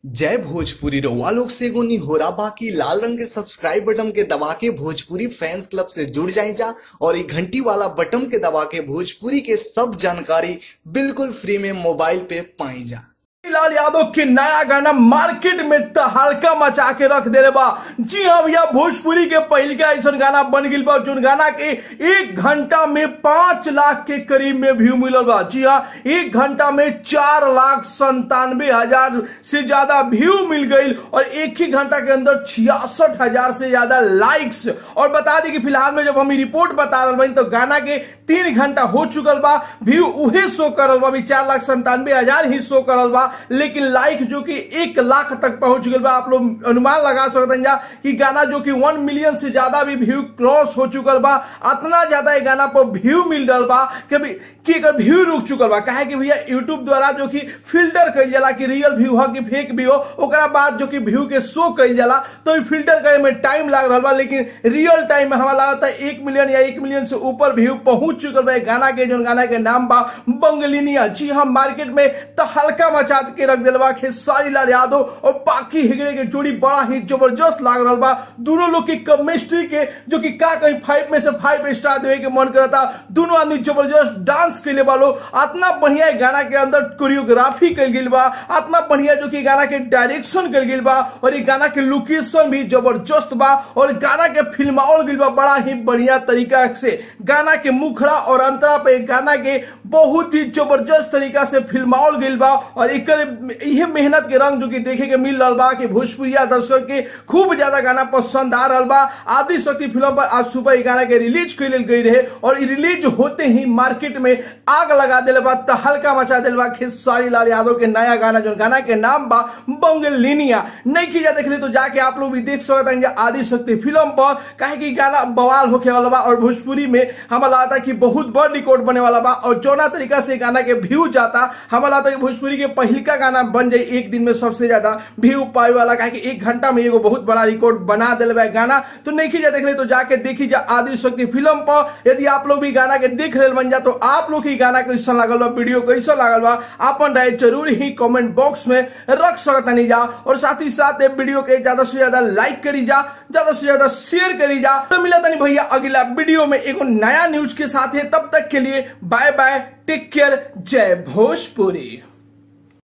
जय भोजपुरी रउआ लोग से एगो निहोरा बाकी लाल रंग के सब्सक्राइब बटन के दबा के भोजपुरी फैंस क्लब से जुड़ जाए जा और ये घंटी वाला बटन के दबा के भोजपुरी के सब जानकारी बिल्कुल फ्री में मोबाइल पे पाई जा लाल यादव के नया गाना मार्केट में तहलका मचा के रख दे बा जी हाँ भैया भोजपुरी के पहल का ऐसा गाना बन गई बा जोन गाना के एक घंटा में पांच लाख के करीब में व्यू मिलल बा जी हाँ एक घंटा में चार लाख संतानवे हजार से ज्यादा व्यू मिल गई और एक ही घंटा के अंदर छियासठ हजार से ज्यादा लाइक्स और बता दी कि फिलहाल में जब हम रिपोर्ट बता रहे बनी तो गाना के तीन घंटा हो चुकल बा व्यू उहे शो करल बा अभी चार लाख संतानवे हजार ही शो करल बा लेकिन लाइक जो कि एक लाख तक पहुंच गई बा आप लोग अनुमान लगा सकते हैं जा कि गाना जो कि वन मिलियन से ज्यादा भी व्यू क्रॉस हो चुकल बा इतना ज्यादा ये गाना पर व्यू मिल रहा बा कि कि अगर व्यू रुक चुकल बा काहे कि भैया यूट्यूब द्वारा जो कि फिल्टर कइल जाला कि रियल व्यू हो कि फेक व्यू हो ओकरा बाद जो कि व्यू के शो कइल जाला तो फिल्टर करे में टाइम लाग रहा बा लेकिन रियल टाइम में हमारा लगता है एक मिलियन या एक मिलियन से ऊपर व्यू पहुंच चुकल बा गाना के जो गाना के नाम बा बंगलिनिया जी हम मार्केट में तहलका मचा के रख दिल बा खेसारी लाल यादव और बाकी हिगड़े के जोड़ी बड़ा ही जबरदस्त लाग रहा बा दोनों लोग की केमिस्ट्री के जो कि का कहीं फाइव में से फाइव स्टार देवे के मन करता दोनों आदमी जबरदस्त डांस कैले वालो इतना बढ़िया गाना के अंदर कोरियोग्राफी कल गई बा इतना बढ़िया जो कि गाना के डायरेक्शन कल गई बा और ये गाना के लोकेशन भी जबरदस्त बा और गाना के फिल्मावल गई बा बड़ा ही बढ़िया तरीका से गाना के मुखड़ा और अंतरा पे गाना के बहुत ही जबरदस्त तरीका से फिल्मावल गई बा और एक यह मेहनत के रंग जो कि देखे के मिल रहा बा कि भोजपुरिया दर्शक के खूब ज्यादा गाना पसंद आ रहा बा आदि शक्ति फिल्म पर आज सुबह ये गाना के रिलीज कर गई रहे और रिलीज होते ही मार्केट में आग लगा दिले बा तहलका मचा दिल बा खेसारी लाल यादव के नया गाना जो गाना के नाम बा बंगलिनिया नहीं की जा देख तो जाके आप लोग भी देख सकते हैं आदि शक्ति फिल्म पर कहे कि गाना बवाल होके वाला बा और भोजपुरी में हमारा लगता कि बहुत बड़ रिकॉर्ड बने वाला बा और जौना तरीका से गाना के व्यू जाता हमारा लगता कि भोजपुरी के पहिलका गाना बन जाए एक दिन में सबसे ज्यादा व्यू पाए वाला कहे कि एक घंटा में एगो बहुत बड़ा रिकॉर्ड बना दिल बा गाना तो नहीं की जा देख तो जाके देखी जा आदि शक्ति फिल्म पर यदि आप लोग भी गाना के देख रहे बन जा तो आप लोग ही गाना कैसा लागल बा वीडियो कैसा लागल बा अपन राय जरूर ही कमेंट बॉक्स में रख सकता नहीं जा और साथ ही साथ वीडियो के ज्यादा से ज्यादा लाइक करी जा ज्यादा से ज्यादा शेयर करी जा तो मिला नहीं भैया अगला वीडियो में एगो नया न्यूज के साथ है तब तक के लिए बाय बाय टेक केयर जय भोजपुरी